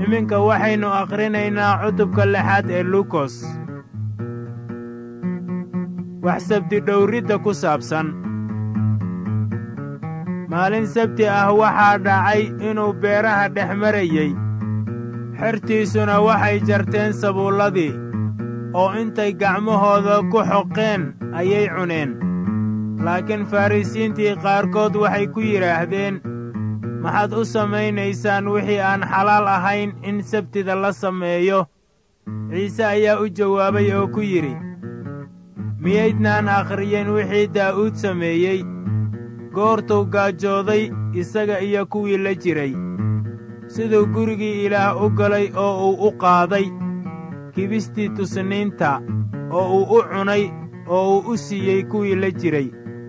iminka waxaynu akhrinaynaa cutubka lixaad ee luukos wax sabti dhowridda ku saabsan maalin sabti ah waxaa dhacay inuu beeraha dhex marayey xertiisuna waxay jarteen sabuulladii oo intay gacmahooda ku xoqeen ayay cuneen laakiin farrisiintii qaarkood waxay ku yidhaahdeen maxaad u samaynaysaan wixii aan xalaal ahayn in sabtida la sameeyo ciise ayaa u jawaabay oo ku yidhi miyaydnaan akhriyeen wixii daa'uud sameeyey goortuu gaajooday isaga iyo kuwii la jiray siduu gurigii ilaah u galay oo uu u qaaday kibistii tusniinta oo uu u cunay oo uu u siiyey kuwii la jiray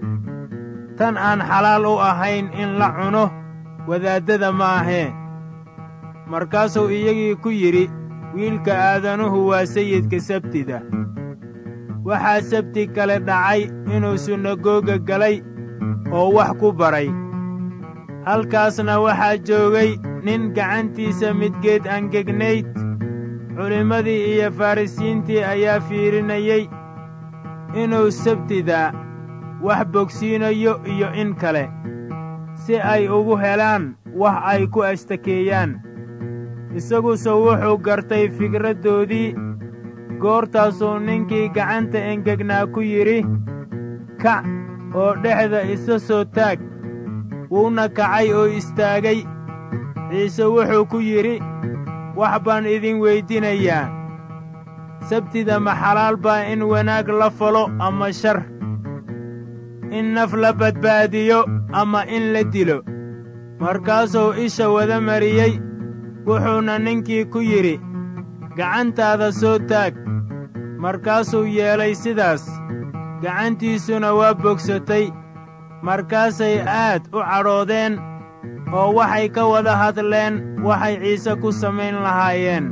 tan aan xalaal u ahayn in la cuno wadaaddada maahee markaasuu iyagii ku yidhi wiilka aadanuhu waa sayidka sabtida waxaa sabti kale dhacay inuu sunagoga galay oo wax ku baray halkaasna waxaa joogay nin gacantiisa midgeed angegnayd culimmadii iyo farrisiintii ayaa fiirinayey inuu sabtida wax bogsiinayo iyo in kale si ay ugu helaan wax ay ku ashtakeeyaan isaguse wuxuu gartay fikraddoodii goortaasuu ninkii gacanta engegnaa ku yidhi kac oo dhexda isa soo taag wuuna kacay oo istaagay ciise wuxuu ku yidhi wax baan idin weydinayaa sabtida ma xalaal baa in wanaag la falo ama shar in naf la badbaadiyo ama in la dilo markaasuu isha wada mariyey wuxuuna ninkii ku yidhi gacantaada soo taag markaasuu yeelay sidaas gacantiisuna waa bogsatay markaasay aad u cadhoodeen oo waxay ka wada hadleen waxay ciise ku samayn lahaayeen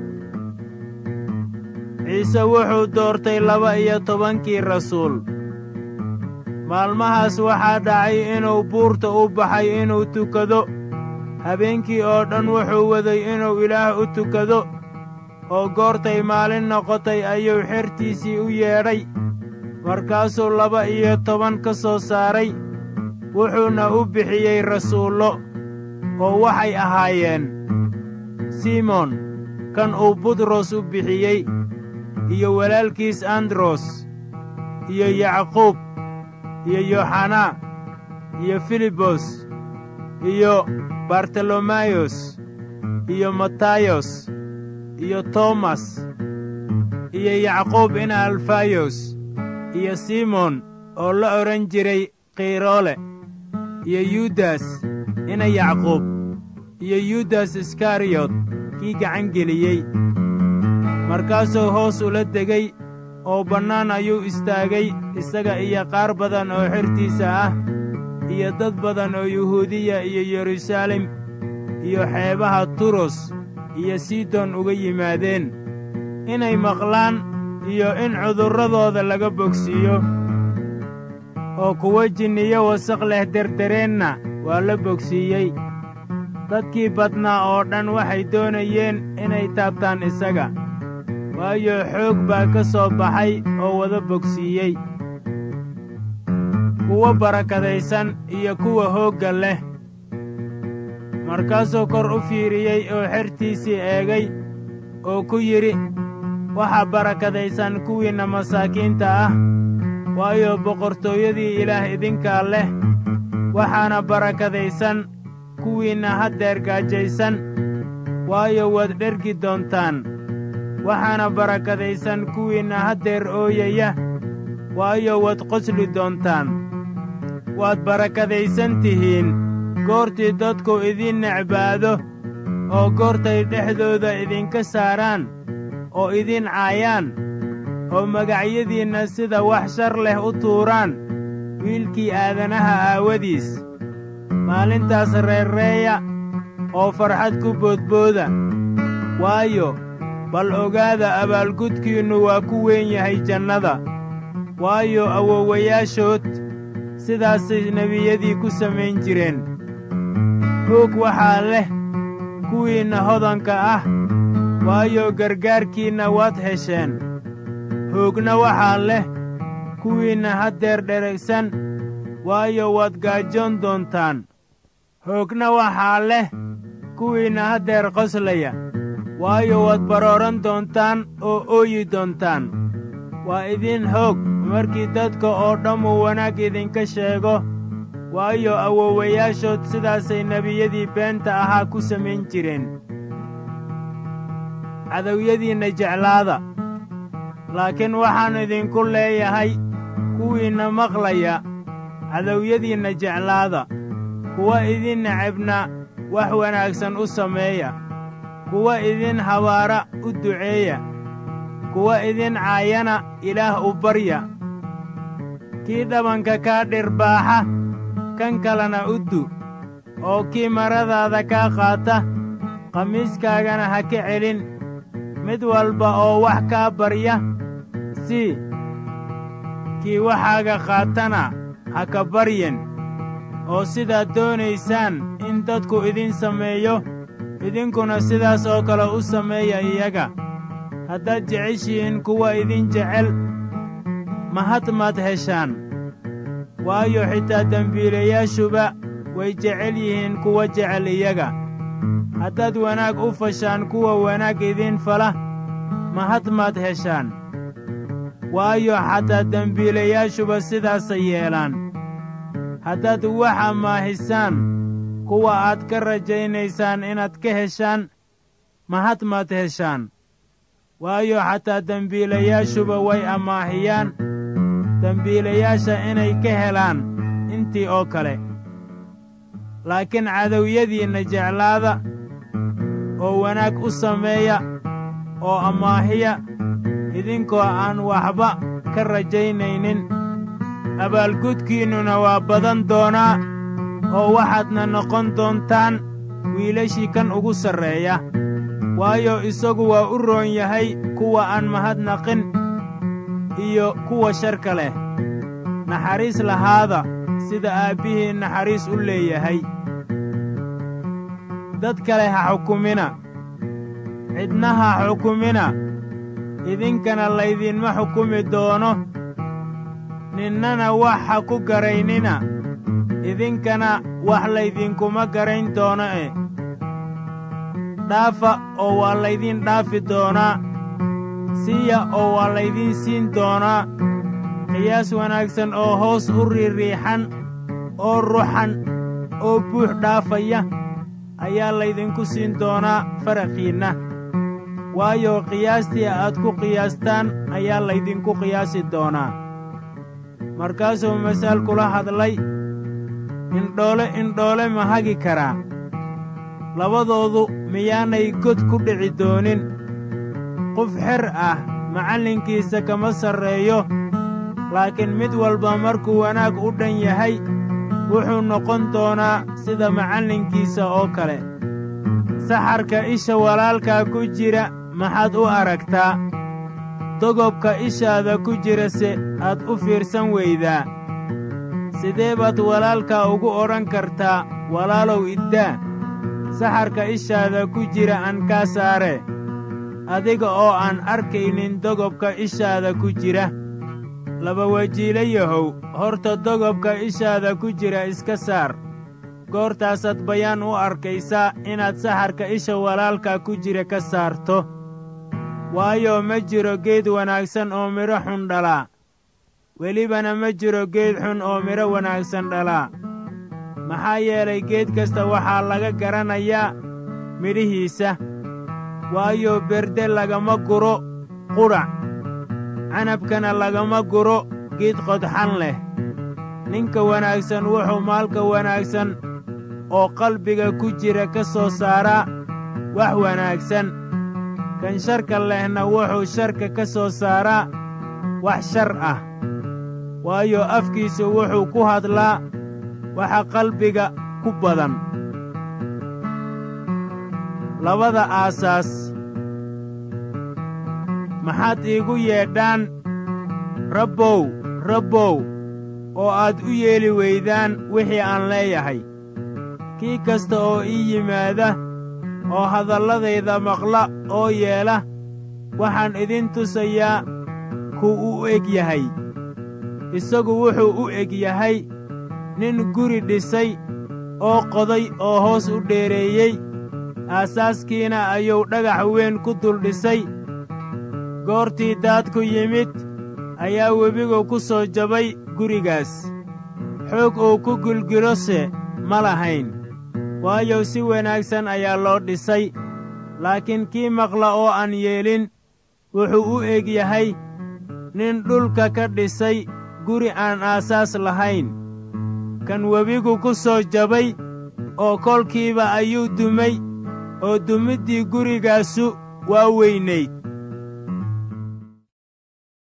ciise wuxuu doortay laba iyo tobankii rasuul maalmahaas waxaa dhacay inuu buurta u baxay inuu tukado habeenkii oo dhan wuxuu waday inuu ilaah u tukado oo goortay maalin noqotay ayuu xertiisii u yeedhay markaasuu laba iyo toban ka soo saaray wuxuuna u bixiyey rasuullo oo waxay ahaayeen simoon kan uu butros u bixiyey iyo walaalkiis andros iyo yacquub iyo yoxanaa iyo filibos iyo bartolomayos iyo matayos iyo tomas iyo yacquub ina alfayos iyo simon oo la odhan jiray khiroole iyo yudas ina yacquub iyo yudas iskariyot kii gacan geliyey markaasuu hoos ula degay oo bannaan ayuu istaagay isaga iyo qaar badan oo xertiisa ah iyo dad badan oo yuhuudiya iyo yeruusaalem iyo xeebaha turos iyo sidon uga yimaadeen inay maqlaan iyo in cudurradooda laga bogsiiyo oo kuwo jinniyo wasaq leh derdereenna waa la bogsiiyey dadkii badnaa oo dhan waxay doonayeen inay taabtaan isaga waayo xoog baa ka soo baxay oo wada bogsiiyey kuwo barakadaysan iyo kuwa hoogga leh markaasuu kor u fiiriyey oo xertiisii eegay oo ku yidhi waxaa barakadaysan kuwiinna masaakiinta ah waayo boqortooyadii ilaah idinkaa leh waxaana barakadaysan kuwiinna haddeer gaajaysan waayo waad dhergi doontaan waxaana barakadaysan kuwiinna haddeer ooyaya waayo waad qosli doontaan waad barakadaysan tihiin goortii dadku idiin necbaado oo goortay dhexdooda idinka saaraan oo idiin caayaan oo magacyadiinna sida wax shar leh u tuuraan wiilkii aadanaha aawadiis maalintaas reerreeya oo farxad ku boodbooda waayo bal ogaada abaalgudkiinnu waa ku weyn yahay jannada waayo awowayaashood sidaasay nebiyadii ku samayn jireen hoog waxaa leh kuwiinna hodanka ah waayo gargaarkiinna waad hesheen hoogna waxaa leh kuwiinna haddeer dheragsan waayo waad gaajoon doontaan hoogna waxaa leh kuwiinna haddeer qoslaya waayo waad barooran doontaan oo ooyi doontaan waa idiin hoog markii dadka oo dhammu wanaag idinka sheego waayo awoowayaashood sidaasay nebiyadii beenta ahaa ku samayn jireen cadowyadiinna jeclaada laakiin waxaan idinku leeyahay kuwiinna maqlaya cadowyadiinna jeclaada kuwa idin necebna wax wanaagsan u sameeya kuwa idin habaara u duceeya kuwa idin caayana ilaah u barya kii dhabanka kaa dhirbaaxa kan kalena u du oo kii maradaada kaa qaata qamiiskaagana ha ka celin mid walba oo wax kaa barya sii kii waxaaga qaatana ha ka baryen oo sidaad doonaysaan in dadku idin sameeyo idinkuna sidaas oo kale u sameeya iyaga haddaad jeceshihiin kuwa idin jecel mahad maad heshaan waayo xitaa dembiilayaashuba way jecel yihiin kuwa jecel iyaga haddaad wanaag u fashaan kuwa wanaag idiin fala mahad maad heshaan waayo xataa dembiilayaashuba sidaasay yeelaan haddaad wax amaahisaan kuwa aad ka rajaynaysaan inaad ka heshaan mahad maad heshaan waayo xataa dembiilayaashuba way amaahiyaan dembiilayaasha inay ka helaan intii oo kale laakiin cadowyadiinna jeclaada oo wanaag u sameeya oo amaahiya idinkoo aan waxba ka rajaynaynin abaalgudkiinnuna waa badan doonaa oo waxaadna noqon doontaan wiilashii kan ugu sarreeya waayo isagu waa u roon yahay kuwa aan mahadnaqin iyo kuwa sharka leh naxariis lahaada sida aabbihii naxariis u leeyahay dad kale ha xukumina cidna ha xukumina idinkana laydinma xukumi doono ninnana wax ha ku garaynina idinkana wax laydinkuma garayn doono e dhaafa oo waa laydin dhaafi doonaa siiya oo waa laydiin siin doonaa qiyaas wanaagsan oo hoos u riiriixan oo ruxan oo buux dhaafaya ayaa laydinku siin doonaa faraqiinna waayo qiyaastii aad ku qiyaastaan ayaa laydinku qiyaasi doonaa markaasuu masaal kula hadlay indhoole indhoole ma hagi karaa labadoodu miyaanay god ku dhici doonin qof xer ah macallinkiisa kama sarreeyo laakiin mid walba markuu wanaag u dhan yahay wuxuu noqon doonaa sida macallinkiisa oo kale saxarka isha walaalkaa ku jira maxaad u aragtaa dogobka ishaada ku jirase aad u fiirsan weydaa sidee baad walaalkaa ugu odhan kartaa walaalow iddaa saxarka ishaada ku jira aan kaa saare adiga oo aan arkaynin dogobka ishaada ku jira laba wajiilayahow horta dogobka ishaada ku jira iska saar goortaasaad bayaan u arkaysaa inaad saxarka isha walaalka ku jira ka saarto waayo ma jiro geed wanaagsan oo midho xun dhalaa welibana ma jiro geed xun oo midho wanaagsan dhalaa maxaa yeelay geed kasta waxaa laga garanayaa midhihiisa waayo berde lagama guro qudhac canabkana lagama guro geed qodxan leh ninka wanaagsan wuxuu maalka wanaagsan oo qalbiga ku jira ka soo saaraa wax wanaagsan kan sharka lehna wuxuu sharka ka soo saaraa wax shar ah waayo afkiisu wuxuu ku hadlaa waxa qalbiga ku badan labada aasaas maxaad iigu yeedhaan rabbow rabbow oo aad u yeeli weydaan wixii aan leeyahay kii kasta oo ii yimaada oo hadalladayda maqla oo yeela waxaan idin tusayaa kuu u eg yahay isagu wuxuu u eg yahay nin guri dhisay oo qoday oo hoos u dheereeyey aasaaskiina ayuu dhagax weyn ku dul dhisay goortii daadku yimid ayaa webigu ku soo jabay gurigaas xoog uu ku gilgilose ma lahayn waayo si wanaagsan ayaa loo dhisay laakiin kii maqla oo aan yeelin wuxuu u eg yahay nin dhulka ka dhisay guri aan aasaas lahayn kan webigu ku soo jabay oo kolkiiba ayuu dumay oo dumiddii gurigaasu waa weynayd